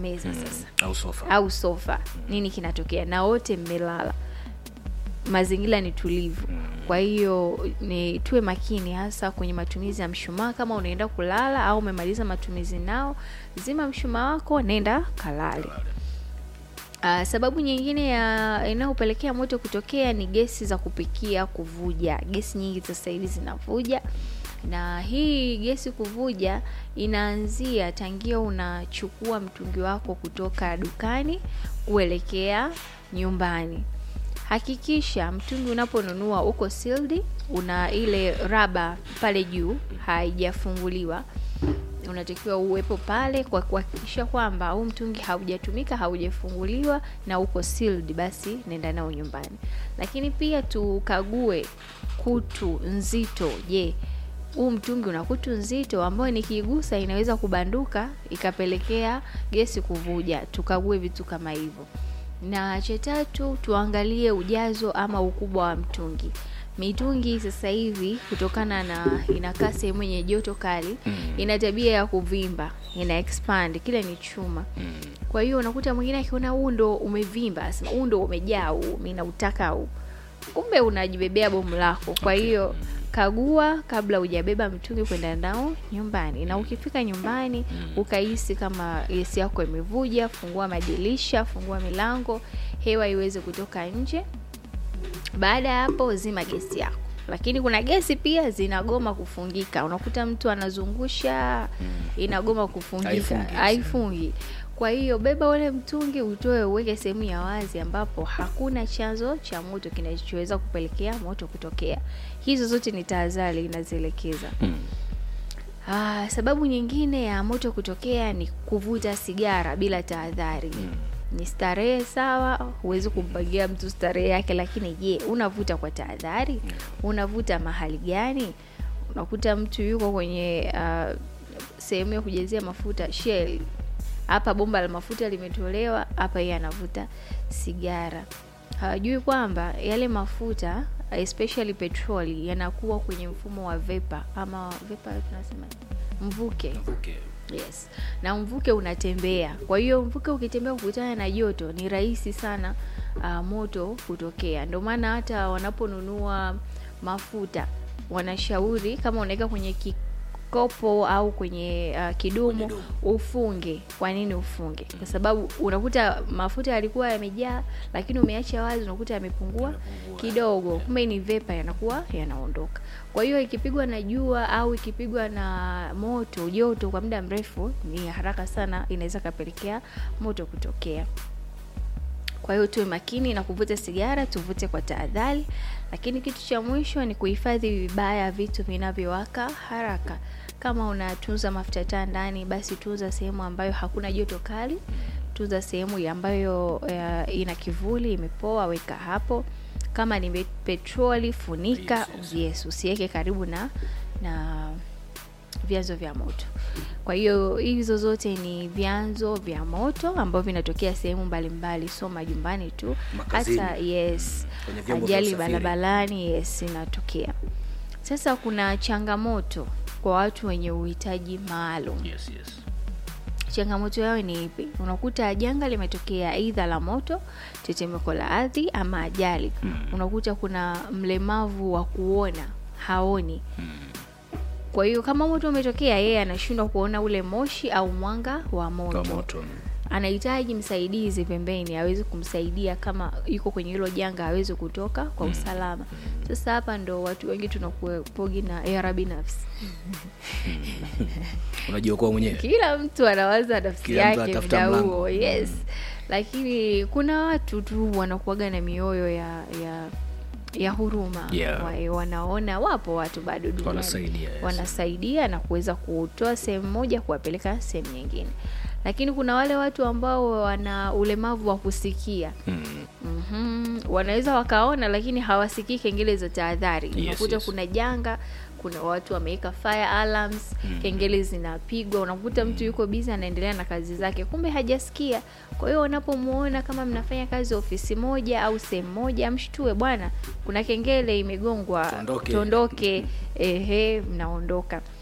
meza sasa au sofa au sofa nini kinatokea na wote mmelala mazingira ni tulivu kwa hiyo ni tuwe makini hasa kwenye matumizi ya mshumaa kama unaenda kulala au umemaliza matumizi nao zima mshumaa wako nenda kalale Uh, sababu nyingine ya inayopelekea moto kutokea ni gesi za kupikia kuvuja. Gesi nyingi sasa hivi zinavuja, na hii gesi kuvuja inaanzia tangia unachukua mtungi wako kutoka dukani kuelekea nyumbani. Hakikisha mtungi unaponunua uko sealed, una ile raba pale juu haijafunguliwa unatakiwa uwepo pale kwa kuhakikisha kwamba huu mtungi haujatumika haujafunguliwa na uko sealed, basi nenda nao nyumbani. Lakini pia tukague kutu nzito. Je, huu mtungi una kutu nzito ambayo nikigusa inaweza kubanduka ikapelekea gesi kuvuja. Tukague vitu kama hivyo. Na cha tatu, tuangalie ujazo ama ukubwa wa mtungi. Mitungi sasa hivi kutokana na inakaa sehemu yenye joto kali Mm. ina tabia ya kuvimba, ina expand, kile ni chuma. Mm. Kwa hiyo unakuta mwingine akiona huu ndo umevimba, asema huu ndo umejaa huu, mimi nautaka huu. Kumbe unajibebea bomu lako. Kwa hiyo kagua kabla hujabeba mtungi kwenda nao nyumbani, na ukifika nyumbani ukahisi kama gesi yako imevuja, fungua madirisha, fungua milango, hewa iweze kutoka nje. Baada ya hapo zima gesi yako. Lakini kuna gesi pia zinagoma kufungika. Unakuta mtu anazungusha inagoma kufungika, Haifungi. haifungi. Kwa hiyo beba ule mtungi utoe, uweke sehemu ya wazi ambapo hakuna chanzo cha moto kinachoweza kupelekea moto kutokea. Hizo zote ni tahadhari inazielekeza. Mm. Ah, sababu nyingine ya moto kutokea ni kuvuta sigara bila tahadhari. Ni starehe sawa, huwezi kumpangia mtu starehe yake, lakini je, unavuta kwa tahadhari? Unavuta mahali gani? Unakuta mtu yuko kwenye ah, sehemu ya kujazia mafuta Shell, hapa bomba la mafuta limetolewa, hapa yeye anavuta sigara. Hawajui kwamba yale mafuta especially petroli yanakuwa kwenye mfumo wa vapor ama vapor tunasema mvuke. Okay. Yes. Na mvuke unatembea. Kwa hiyo mvuke ukitembea kukutana na joto ni rahisi sana uh, moto kutokea. Ndio maana hata wanaponunua mafuta wanashauri kama unaweka kwenye kikopo au kwenye uh, kidumu Kwenye ufunge. Kwa nini ufunge? Kwa sababu unakuta mafuta yalikuwa yamejaa, lakini umeacha wazi, unakuta yamepungua Yamepungua. kidogo, kumbe ni vepa yanakuwa yanaondoka. Kwa hiyo ikipigwa na jua au ikipigwa na moto joto kwa muda mrefu, ni haraka sana inaweza kapelekea moto kutokea. Kwa hiyo tuwe makini na kuvuta sigara, tuvute kwa tahadhari. Lakini kitu cha mwisho ni kuhifadhi vibaya vitu vinavyowaka haraka. Kama unatunza mafuta taa ndani, basi tunza sehemu ambayo hakuna joto kali. Tunza sehemu ya ambayo uh, ina kivuli, imepoa, weka hapo. Kama ni pe- petroli, funika. Yes, yes. Yes, usiweke karibu na na vyanzo vya moto. Kwa hiyo hizo zote ni vyanzo vya moto ambavyo vinatokea sehemu mbalimbali, sio majumbani tu, Makazini. hata yes, Kwenye vyombo vya ajali usafiri. barabarani, yes, inatokea. Sasa kuna changamoto kwa watu wenye uhitaji maalum. Yes, yes. Changamoto yao ni ipi? Unakuta janga limetokea aidha la moto, tetemeko la ardhi ama ajali. Unakuta kuna mlemavu wa kuona haoni. Kwa hiyo kama moto umetokea, yeye anashindwa kuona ule moshi au mwanga wa moto, Kwa moto. anahitaji msaidizi pembeni aweze kumsaidia kama yuko kwenye hilo janga aweze kutoka kwa usalama. Sasa hapa ndo watu wengi tunakuepogi na era binafsi. Unajiokoa mwenyewe. Kila mtu anawaza nafsi Kila mtu yake atafuta muda mlango. huo, yes. Lakini kuna watu tu wanakuwaga na mioyo ya ya ya huruma Yeah. Wa- wanaona wapo watu bado duniani Wanasaidia, yes. wanasaidia na kuweza kutoa sehemu moja kuwapeleka sehemu nyingine, lakini kuna wale watu ambao wana ulemavu wa kusikia Mm. Mhm. Wanaweza wakaona lakini hawasikii kengele za tahadhari. Yes, Unakuta yes. kuna janga, kuna watu wameweka fire alarms, kengele zinapigwa, unakuta mtu yuko busy anaendelea na kazi zake, kumbe hajasikia. Kwa hiyo unapomuona kama mnafanya kazi ofisi moja au sehemu moja, mshtue, bwana, kuna kengele imegongwa, Tuondoke. tuondoke, ehe, mnaondoka.